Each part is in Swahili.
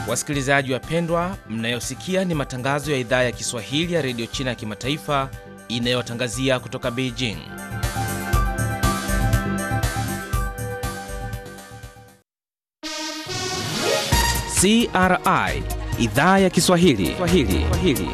Wasikilizaji wapendwa, mnayosikia ni matangazo ya idhaa ya Kiswahili ya redio China ya kimataifa inayotangazia kutoka Beijing. CRI idhaa ya Kiswahili Swahili. Swahili.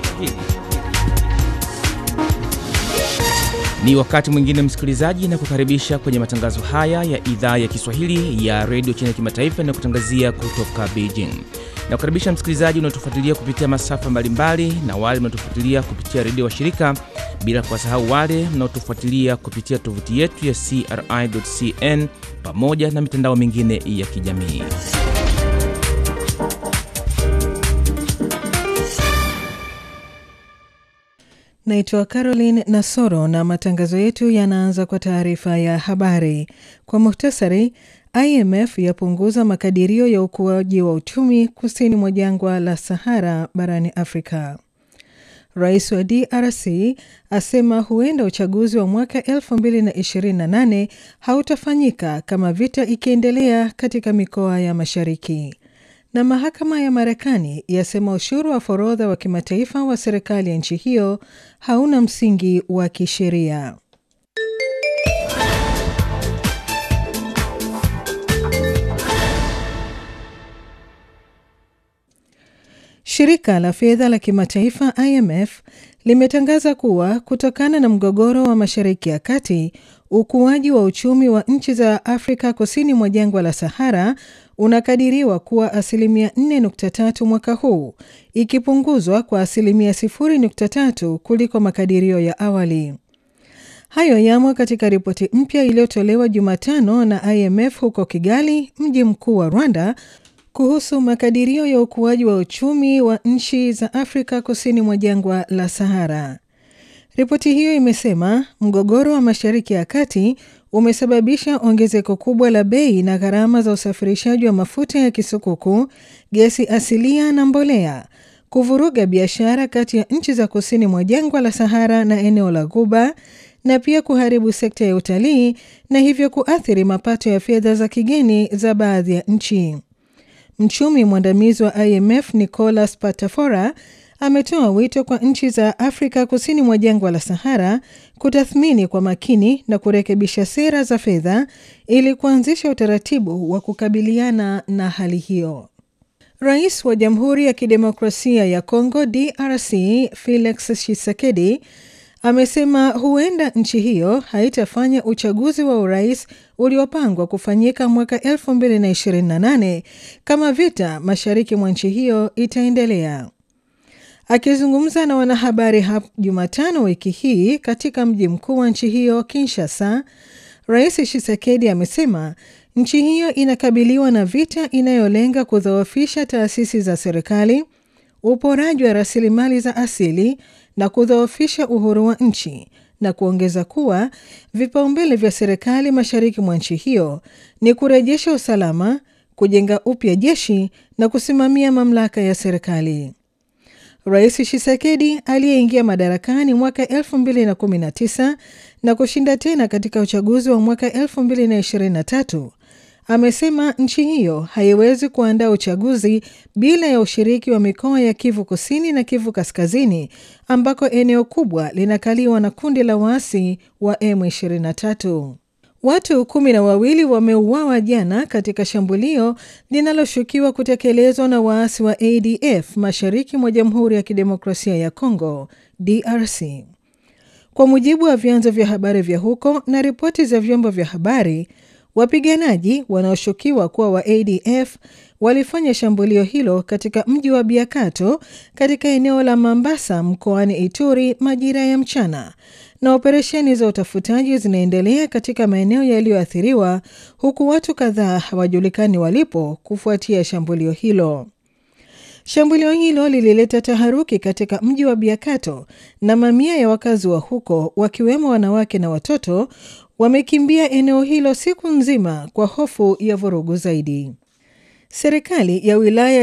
Ni wakati mwingine msikilizaji, na kukaribisha kwenye matangazo haya ya idhaa ya Kiswahili ya redio China ya kimataifa inayokutangazia kutoka Beijing. Na kukaribisha msikilizaji unaotufuatilia kupitia masafa mbalimbali na wale mnaotufuatilia kupitia redio wa shirika, bila kuwasahau wale mnaotufuatilia kupitia tovuti yetu ya CRI.cn pamoja na mitandao mingine ya kijamii. Naitwa Caroline Nasoro na matangazo yetu yanaanza kwa taarifa ya habari. Kwa muhtasari, IMF yapunguza makadirio ya ukuaji wa uchumi kusini mwa jangwa la Sahara barani Afrika. Rais wa DRC asema huenda uchaguzi wa mwaka 2028 hautafanyika kama vita ikiendelea katika mikoa ya mashariki na mahakama ya Marekani yasema ushuru wa forodha wa kimataifa wa serikali ya nchi hiyo hauna msingi wa kisheria. Shirika la fedha la kimataifa IMF limetangaza kuwa kutokana na mgogoro wa Mashariki ya Kati, ukuaji wa uchumi wa nchi za Afrika kusini mwa jangwa la Sahara unakadiriwa kuwa asilimia 4.3 mwaka huu, ikipunguzwa kwa asilimia 0.3 kuliko makadirio ya awali. Hayo yamo katika ripoti mpya iliyotolewa Jumatano na IMF huko Kigali, mji mkuu wa Rwanda, kuhusu makadirio ya ukuaji wa uchumi wa nchi za Afrika kusini mwa jangwa la Sahara. Ripoti hiyo imesema mgogoro wa Mashariki ya Kati umesababisha ongezeko kubwa la bei na gharama za usafirishaji wa mafuta ya kisukuku, gesi asilia na mbolea, kuvuruga biashara kati ya nchi za kusini mwa jangwa la Sahara na eneo la Ghuba, na pia kuharibu sekta ya utalii na hivyo kuathiri mapato ya fedha za kigeni za baadhi ya nchi. Mchumi mwandamizi wa IMF Nicolas Patafora ametoa wito kwa nchi za Afrika kusini mwa jangwa la Sahara kutathmini kwa makini na kurekebisha sera za fedha ili kuanzisha utaratibu wa kukabiliana na hali hiyo. Rais wa Jamhuri ya Kidemokrasia ya Kongo DRC Felix Tshisekedi amesema huenda nchi hiyo haitafanya uchaguzi wa urais uliopangwa kufanyika mwaka 2028 kama vita mashariki mwa nchi hiyo itaendelea. Akizungumza na wanahabari hapo Jumatano wiki hii katika mji mkuu wa nchi hiyo Kinshasa, Rais Tshisekedi amesema nchi hiyo inakabiliwa na vita inayolenga kudhoofisha taasisi za serikali, uporaji wa rasilimali za asili na kudhoofisha uhuru wa nchi na kuongeza kuwa vipaumbele vya serikali mashariki mwa nchi hiyo ni kurejesha usalama, kujenga upya jeshi na kusimamia mamlaka ya serikali. Rais Tshisekedi aliyeingia madarakani mwaka 2019 na kushinda tena katika uchaguzi wa mwaka 2023 amesema nchi hiyo haiwezi kuandaa uchaguzi bila ya ushiriki wa mikoa ya Kivu Kusini na Kivu Kaskazini ambako eneo kubwa linakaliwa na kundi la waasi wa M23. Watu kumi na wawili wameuawa jana katika shambulio linaloshukiwa kutekelezwa na waasi wa ADF mashariki mwa Jamhuri ya Kidemokrasia ya Kongo DRC. Kwa mujibu wa vyanzo vya habari vya huko na ripoti za vyombo vya habari, wapiganaji wanaoshukiwa kuwa wa ADF walifanya shambulio hilo katika mji wa Biakato katika eneo la Mambasa mkoani Ituri majira ya mchana na operesheni za utafutaji zinaendelea katika maeneo yaliyoathiriwa huku watu kadhaa hawajulikani walipo kufuatia shambulio hilo. Shambulio hilo lilileta taharuki katika mji wa Biakato na mamia ya wakazi wa huko wakiwemo wanawake na watoto wamekimbia eneo hilo siku nzima kwa hofu ya vurugu zaidi. Serikali ya wilaya